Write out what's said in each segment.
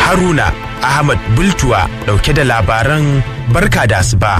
Haruna Ahmad Bultuwa dauke da labaran barka da asuba.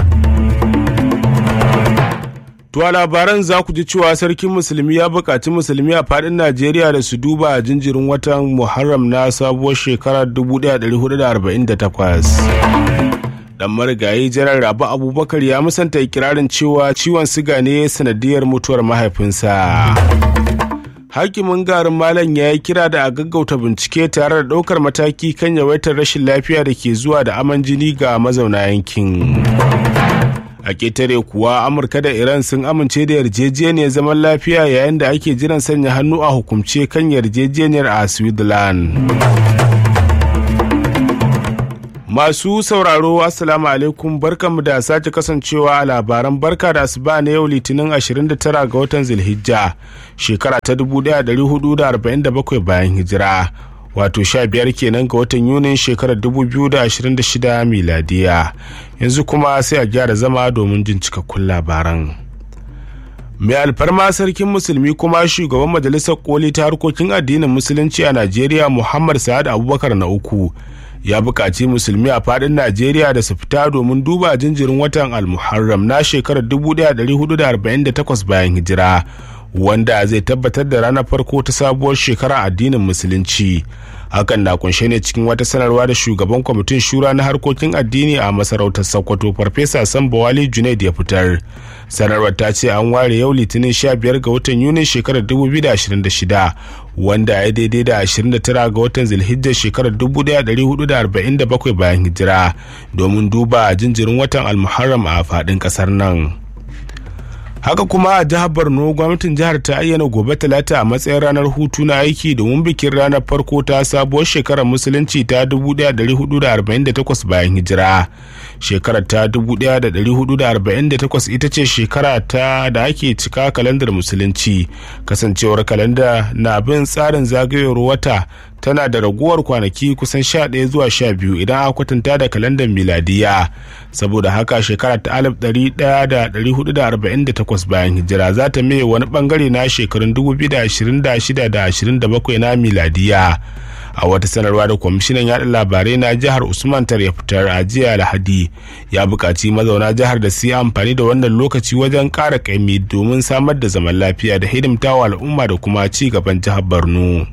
To a labaran za ku ji cewa sarkin musulmi ya buƙaci musulmi a faɗin Najeriya da su duba jinjirin watan Muharram na sabuwar shekarar 1448. Dan marigayi jiran Rabu Abubakar ya musanta ikirarin cewa ciwon siga ne sanadiyar mutuwar mahaifinsa. Hakimin garin Malam ya yi kira da a gaggauta bincike tare da ɗaukar mataki kan yawaitar rashin lafiya da ke zuwa da aman jini ga mazauna yankin. a ƙetare kuwa amurka da iran sun amince da yarjejeniyar zaman lafiya yayin da ake jiran sanya hannu a hukumce kan yarjejeniyar a switzerland masu sauraro assalamu alaikum barkanmu da sake kasancewa a labaran barka da asuba na yau litinin 29 ga watan zilhijja shekara ta 1447 bayan hijira wato sha biyar kenan ga watan yunin shekarar 2026 miladiya yanzu kuma sai a gyara zama domin jin cikakkun labaran mai alfarma sarkin musulmi kuma shugaban majalisar koli ta harkokin addinin musulunci a najeriya muhammad sa'ad abubakar na uku ya buƙaci musulmi a faɗin najeriya da su fita domin duba jinjirin watan almuharram na shekarar 1448 bayan hijira wanda zai tabbatar da ranar farko ta sabuwar shekara addinin musulunci hakan na kunshe ne cikin wata sanarwa da shugaban kwamitin shura na harkokin addini a masarautar sokoto farfesa sambawali junaid ya fitar sanarwar ta ce an ware yau litinin 15 ga watan yunin shekarar 2026 wanda ya daidai da 29 ga watan zilhijjar shekarar 1447 bayan hijira domin duba jinjirin watan almuharram a faɗin ƙasar nan. haka kuma a jihar borno gwamnatin jihar ta ayyana gobe talata a matsayin ranar hutu na aiki domin bikin ranar farko ta sabuwar shekarar musulunci ta 1448 bayan hijira shekarar ta 1448 ita ce shekara ta da ake cika kalandar musulunci kasancewar kalanda na bin tsarin zagayowar wata tana da raguwar kwanaki kusan 11 zuwa 12 idan aka kwatanta da kalandar miladiya saboda haka shekara ta 1448 bayan hijira za ta mai wani bangare na shekarun 2026 da 27 na miladiya a wata sanarwa da kwamishinan yaɗa labarai na jihar usman tar ya fitar a jiya lahadi ya buƙaci mazauna jihar da su yi amfani da wannan lokaci wajen ƙara ƙaimi domin samar da zaman lafiya da hidimtawa al'umma da kuma ci gaban jihar borno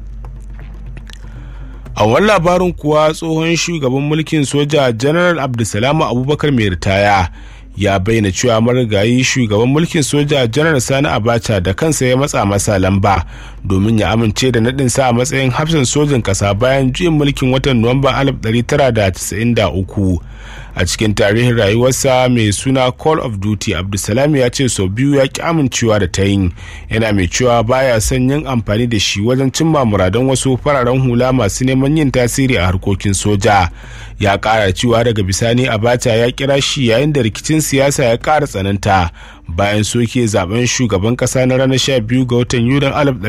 a wani labarin kuwa tsohon shugaban mulkin soja general abdulsalam abubakar mai ritaya ya bayyana cewa marigayi shugaban mulkin soja janar sani abacha da kansa ya matsa masa lamba domin ya amince da naɗinsa a matsayin hafsan sojin ƙasa bayan juyin mulkin watan nuwamba 1993 a cikin tarihin rayuwarsa mai suna call of duty abdulsalam ya ce sau biyu ya ki amincewa da ta yin yana mai cewa baya son yin amfani da shi wajen cimma muradan wasu fararen hula masu neman yin tasiri a harkokin soja ya kara cewa daga bisani abacha ya kira shi yayin da rikicin siyasa ya kara tsananta bayan soke zaben shugaban kasa na ranar 12 ga watan yulin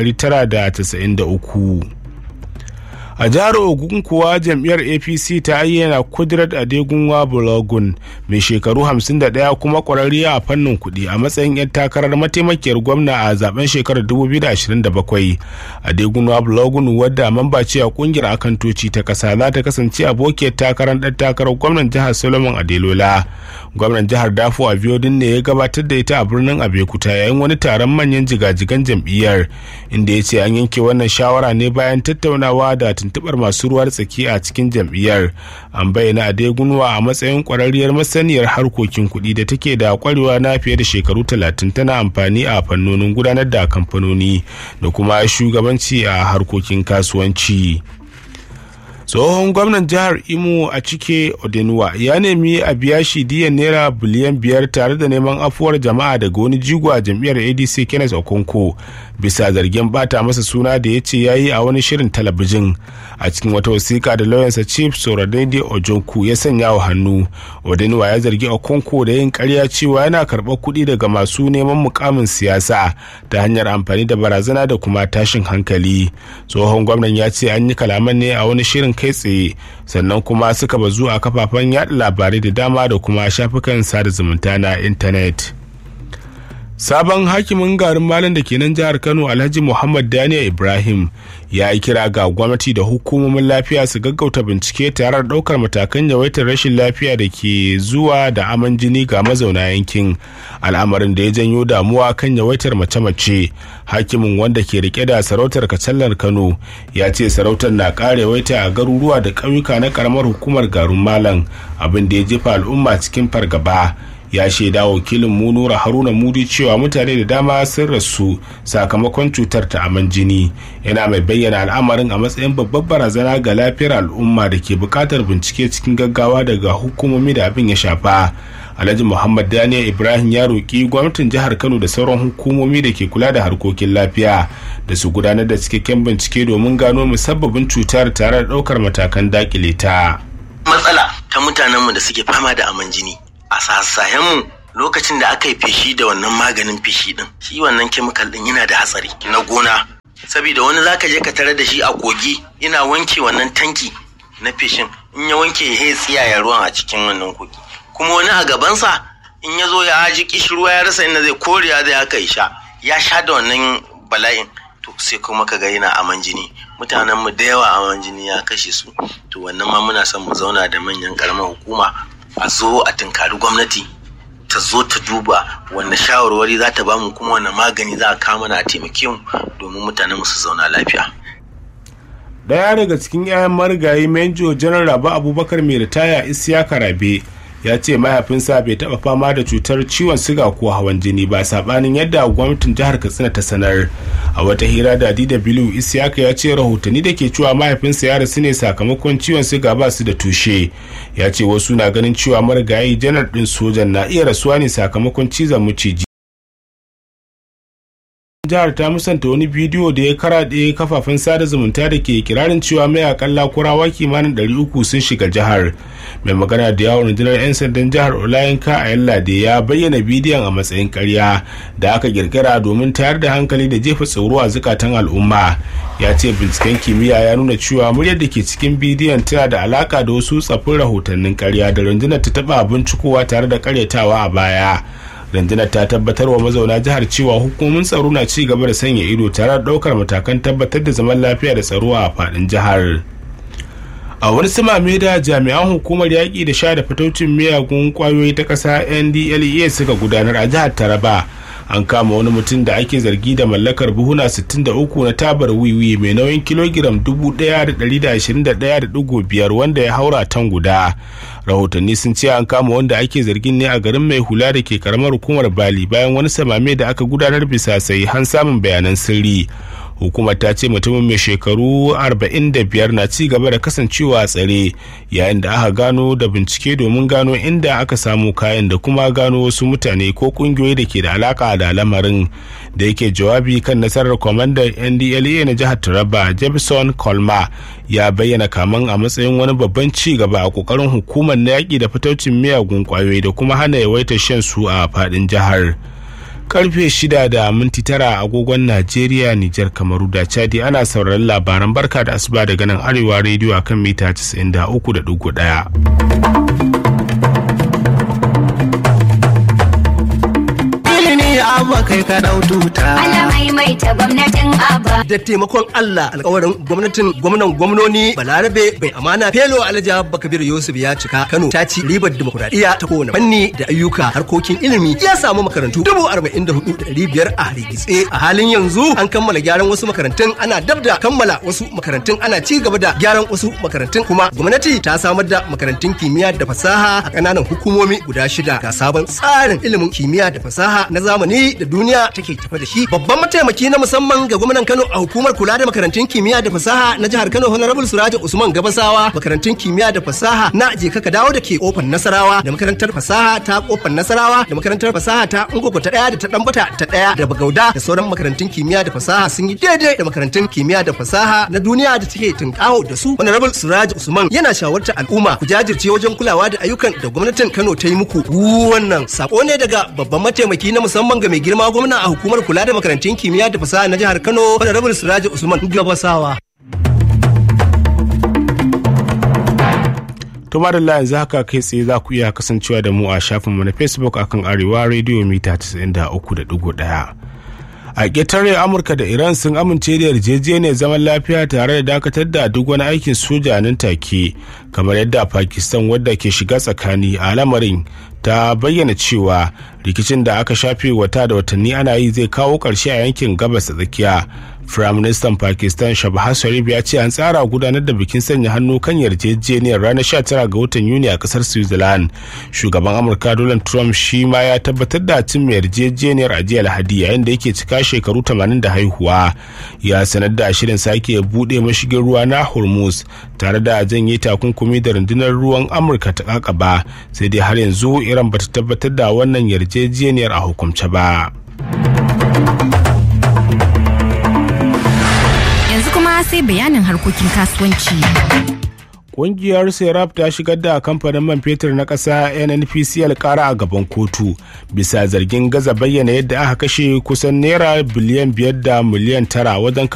1993 a jihar ogun kuwa jam'iyyar apc ta ayyana kudrat adegunwa bulagun mai shekaru 51 kuma kwararriya a fannin kuɗi a matsayin 'yan takarar mataimakiyar gwamna a zaben shekarar 2027 adegunwa bulagun wadda mamba ce a kungiyar akantoci ta kasa za ta kasance abokiyar takarar ɗan takarar gwamnan jihar solomon adelola gwamnan jihar dafo a biodin ne ya gabatar da ita a birnin abekuta yayin wani taron manyan jigajigan jam'iyyar inda ya ce an yanke wannan shawara ne bayan tattaunawa da tuntubar masu ruwar tsaki a cikin jam'iyyar an bayyana adegunwa a matsayin kwararriyar masaniyar harkokin kuɗi da take da kwarewa na fiye da shekaru talatin tana amfani a fannonin gudanar da kamfanoni da kuma shugabanci a harkokin kasuwanci. tsohon gwamnan jihar imo a cike odenuwa ya nemi a biya shi diyan naira biliyan biyar tare da neman afuwar jama'a daga wani jigo a jam'iyyar adc kenneth okonko bisa zargin bata masa suna da ya ce ya yi a wani shirin talabijin a cikin wata wasiƙa da lauyansa chief soradede ojonku ya sanya wa hannu odenuwa ya zargi okonko da yin karya cewa yana karɓar kuɗi daga masu neman mukamin siyasa ta hanyar amfani da barazana da kuma tashin hankali tsohon gwamnan ya ce an yi kalaman ne a wani shirin kai tsaye sannan kuma suka bazu a kafafen yada labarai da dama da kuma shafukan sada zumunta na intanet sabon hakimin garin malam da ke nan jihar kano alhaji muhammad daniel ibrahim ya yi kira ga gwamnati da hukumomin lafiya su gaggauta bincike tare da ɗaukar matakan yawaitar rashin lafiya da ke zuwa da aman jini ga mazauna yankin al'amarin da ya janyo damuwa kan yawaitar mace-mace hakimin wanda ke rike da sarautar kacallar kano ya ce sarautar na ƙara yawaita a garuruwa da ƙauyuka na ƙaramar hukumar garin malam abin da ya jefa al'umma cikin fargaba ya shaida wakilin mu nura haruna mudi cewa mutane da dama sun rasu sakamakon cutar ta aman jini yana mai bayyana al'amarin a matsayin babbar barazana ga lafiyar al'umma da ke buƙatar bincike cikin gaggawa daga hukumomi da abin ya shafa alhaji muhammad daniel ibrahim ya roƙi gwamnatin jihar kano da sauran hukumomi da ke kula da harkokin lafiya da su gudanar da cikakken bincike domin gano musabbabin cutar tare da ɗaukar matakan dakile ta matsala ta mutanenmu da suke fama da aman jini a sassahenmu lokacin da aka yi feshi da wannan maganin feshi din shi wannan kemikal din yana da hatsari na gona saboda wani zaka je ka tare da shi a kogi ina wanke wannan tanki na feshin in ya wanke ya tsiyaya ruwan a cikin wannan kogi kuma wani a gabansa in ya zo ya ji kishirwa ya rasa inda zai koriya zai haka ya sha ya sha da wannan bala'in to sai kuma ka ga yana aman jini mutanen mu da yawa aman jini ya kashe su to wannan ma muna son mu zauna da manyan karamar hukuma a zo a tunkari gwamnati ta zo ta duba wanne shawarwari za ta bamu kuma wanne magani za a kama na a taimake mu domin mutanen su zauna lafiya. Daya daga cikin 'ya'yan marigayi Menjo Janar Rabu Abubakar mai ritaya Isiyaka Rabe ya ce mahaifinsa bai taɓa fama da cutar ciwon siga ko hawan jini ba sabanin yadda gwamnatin jihar katsina ta sanar a wata hira da dw isiyaka ya ce rahotanni da ke cewa mahaifinsa ya rasu ne sakamakon ciwon siga ba su da tushe ya ce wasu na ganin cewa marigayi janar ɗin sojan na iya rasuwa ne sakamakon cizon maciji jihar ta musanta wani bidiyo da ya karaɗe kafafen sada zumunta da ke kirarin cewa mayakan lakurawa kimanin 300 sun shiga jihar mai magana da yawon rundunar 'yan sandan jihar olayinka a yallade ya bayyana bidiyon a matsayin karya da aka kirkira domin tayar da hankali da jefa tsoro a zukatan al'umma ya ce binciken kimiyya ya nuna cewa muryar da ke cikin bidiyon tana da alaka da wasu tsaffin rahotannin karya da rundunar ta taba bincikowa tare da karyatawa a baya rundunar ta tabbatar wa mazauna jihar cewa hukumomin tsaro na ci gaba da sanya ido tare da daukar matakan tabbatar da zaman lafiya da tsaro a faɗin jihar a wani samame da jami'an hukumar yaƙi da sha da fitocin miyagun ƙwayoyi ta ƙasa ndlea suka gudanar a jihar taraba an kama wani mutum da ake zargi da mallakar buhuna 63 na tabar wiwi mai nauyin kilogiram 1,121.5 wanda ya haura tan guda rahotanni sun ce an kama wanda ake zargin ne a garin mai hula da ke karamar hukumar bali bayan wani samame da aka gudanar bisa sai han samun bayanan sirri hukumar ta ce mutumin mai shekaru 45 na ci gaba da kasancewa a tsare yayin da aka gano da bincike domin gano inda aka samu kayan da kuma gano wasu mutane ko kungiyoyi da ke da alaka da lamarin da yake jawabi kan nasarar kwamandan ndla na jihar taraba jefferson colma ya bayyana kaman a matsayin wani babban ci gaba a kokarin hukumar na yaƙi da fitaucin miyagun kwayoyi da kuma hana yawaitar shan su a faɗin jihar. karfe shida da minti tara agogon najeriya nijar kamaru da chadi ana sauraron labaran barka da asuba daga nan arewa rediyo a kan mita 93.1 abba kai ka dau tuta. Ana maimaita gwamnatin abba. Da taimakon Allah alkawarin gwamnatin gwamnan gwamnoni Balarabe bai amana Felo Alhaji Abba Kabir Yusuf ya cika Kano ta ci ribar dimokuraɗiyya ta kowane fanni da ayyuka harkokin ilimi ya samu makarantu dubu arba'in da hudu da ɗari biyar a rigitse a halin yanzu an kammala gyaran wasu makarantun ana dab da kammala wasu makarantun ana ci gaba da gyaran wasu makarantun kuma gwamnati ta samar da makarantun kimiyya da fasaha a ƙananan hukumomi guda shida ga sabon tsarin ilimin kimiyya da fasaha na zamani da duniya take tafa da shi babban mataimaki na musamman ga gwamnan Kano a hukumar kula da makarantun kimiyya da fasaha na jihar Kano Honorable Suraja Usman Gabasawa makarantun kimiyya da fasaha na Jeka ka dawo da ke kofar Nasarawa da makarantar fasaha ta kofar Nasarawa da makarantar fasaha ta Ungogo ta daya da ta Dambata ta daya da Bagauda da sauran makarantun kimiyya da fasaha sun yi daidai da makarantun kimiyya da fasaha na duniya da take tunkaho da su Honorable Suraja Usman yana shawartar al'umma ku jajirce wajen kulawa da ayyukan da gwamnatin Kano ta yi muku wannan sako ne daga babban mataimaki na musamman ga mai girma gwamna a hukumar kula da makarantun kimiyya da fasaha na jihar Kano Honorable Siraji Usman Gabasawa. to madalla yanzu haka kai tsaye za ku iya kasancewa da mu a shafinmu na facebook akan arewa radio mita 93.1 a ƙetare amurka da iran sun amince da yarjejeniyar zaman lafiya tare da dakatar da duk wani aikin soja nan take kamar yadda pakistan wadda ke shiga tsakani a lamarin ta bayyana cewa rikicin da aka shafe wata da watanni ana yi zai kawo ƙarshe a yankin gabas da tsakiya firaministan pakistan shabahaz sharif ya ce an tsara gudanar da bikin sanya hannu kan yarjejeniyar ranar 19 ga watan yuni a kasar switzerland shugaban amurka donald trump shi ma ya tabbatar da cin yarjejeniyar a jiya lahadi yayin da yake cika shekaru 80 da haihuwa ya sanar da shirin sake buɗe mashigin ruwa na hormuz tare da janye takunkumi da rundunar ruwan amurka ta kakaba sai dai har yanzu iran bata tabbatar da wannan yarjejeniyar a hukumce ba. Yanzu kuma sai bayanin harkokin kasuwanci. Ƙungiyar Serap ta shigar da kamfanin man fetur na ƙasa NNPCL ƙara a gaban kotu bisa zargin gaza bayyana yadda aka kashe kusan naira biliyan biyar da miliyan tara wajen